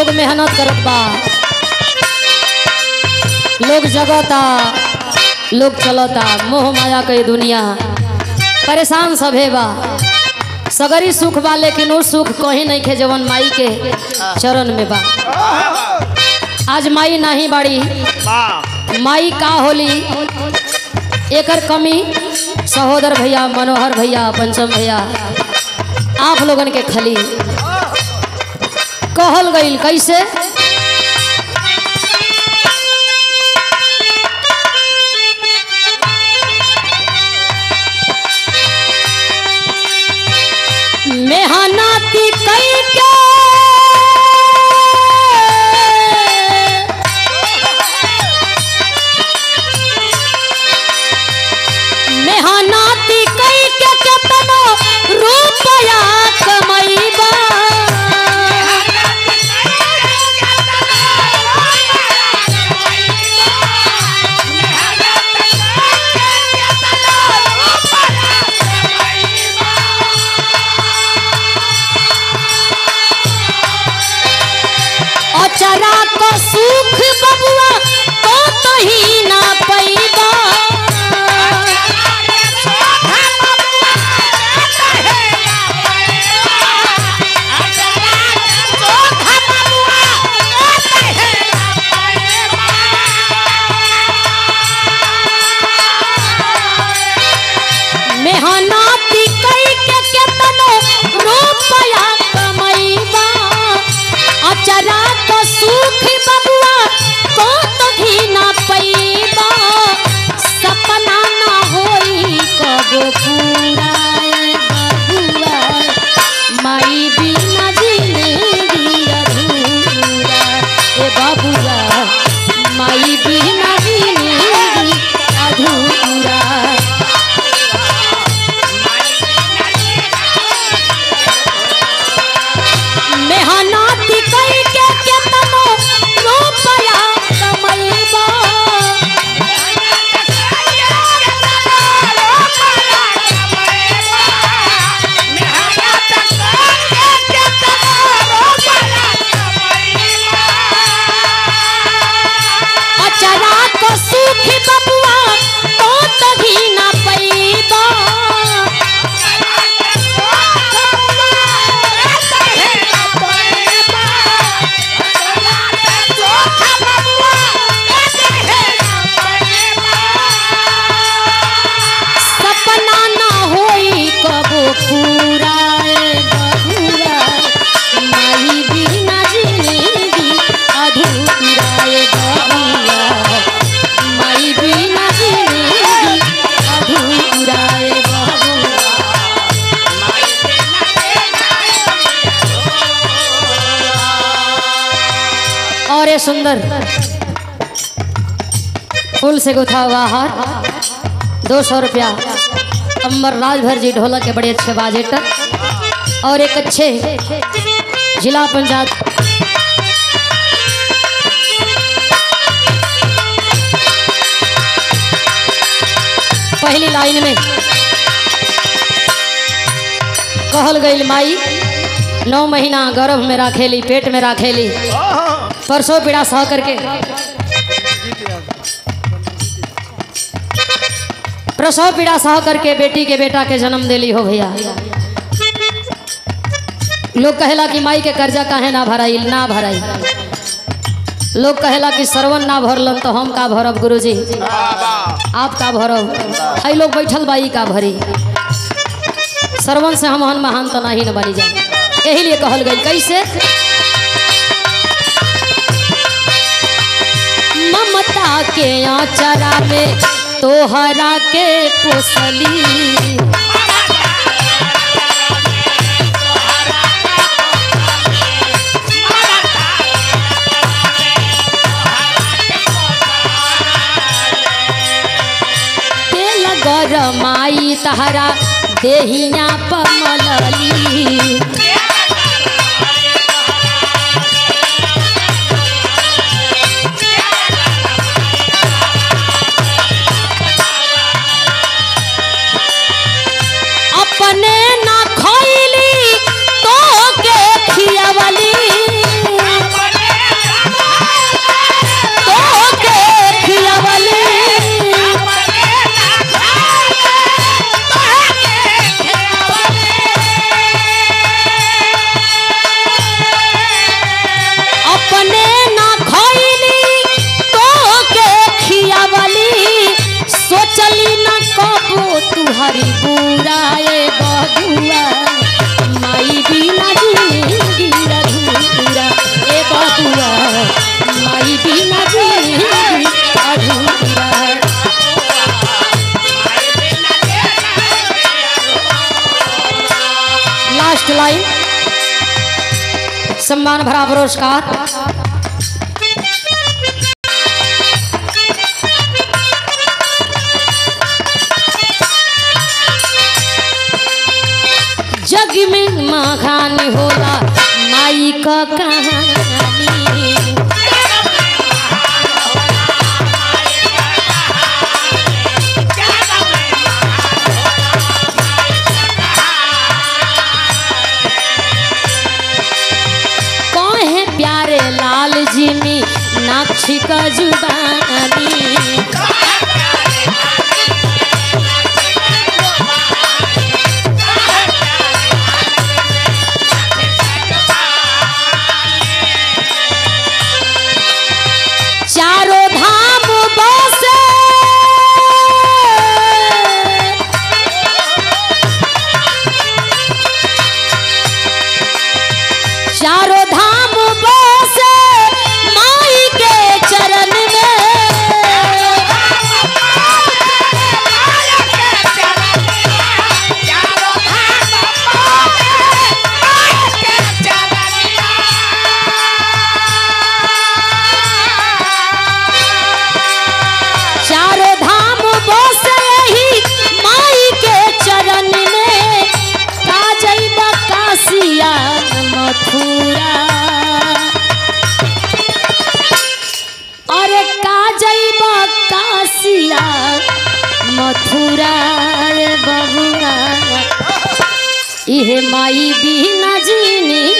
लोग मेहनत करत बा लोग जगता लोग चलता मोह माया के दुनिया परेशान सभे बा सगरी सुख बा लेकिन वो सुख कहीं नहीं खे जवन माई के चरण में बा आज माई नहीं बाड़ी माई का होली एकर कमी सहोदर भैया मनोहर भैया पंचम भैया आप लोगन के खली कहल गईल कैसे मेहनती कई के मेहनती कई के केतनो रुपया कमैबा अचरा को सुख बबुआ तो तो ही ना पैबा मेहनती कई के केतनो रुपया कमैबा अचरा को सुख बबुआ को तो भी ना पैबा सपना ना होई कबो पूरा ए बबुआ माई बिना जिंदगी अधूरा ए बबुआ माई बिना जिंदगी अधूरा मेहनती कई के केतनो रुपया कमैबा अचरा को सुखी बबुआ तो तभी ना पैबा सपना ना होई कबो पूरा ए बबुआ माई बिना जिंदगी अधूरा ए बबुआ माई बिना जिंदगी अधूरा ए बबुआ और ये सुंदर फूल से गुथा हुआ हार दो सौ रुपया अम्बर राजभर जी ढोलक के बड़े अच्छे बाजेटर और एक अच्छे जिला पंचायत पहली लाइन में कहल गई माई नौ महीना गर्भ में राखेली पेट में राखेली परसों पीड़ा सह करके प्रसव पीड़ा सह करके बेटी के बेटा के जन्म देली हो भैया लोग कहेला कि माई के कर्जा काहे ना भराई ना भराई लोग कहेला कि श्रवण ना भरलन तो हम का भरब गुरुजी आप का भरब हई लोग बैठल बाई का भरी श्रवण से हम हन महान तो नहीं न बनी जा यही लिए कहल गई कैसे ममता के आचरा में तोहरा के पोसली तेल गरमाई तहरा देहिया पमलली अपने ना खैली तो के खियावली भारी बुरा ए बबुआ माई बिना जिंदगी अधूरा ए बबुआ माई बिना जिंदगी अधूरा लास्ट लाइन सम्मान भरा पुरस्कार जग में मखान होला माई का कहानी कहे प्यारे लाल जी में नाक्षी का जुबानी चारों धाम बसे चारों धाम बसे माई के चरण में चारों धाम बसे ही माई के चरण में का जइबा कासिया मथुरा अरे का जइबा कासिया मथुरा रे बबुआ इहे माई बिना जीनी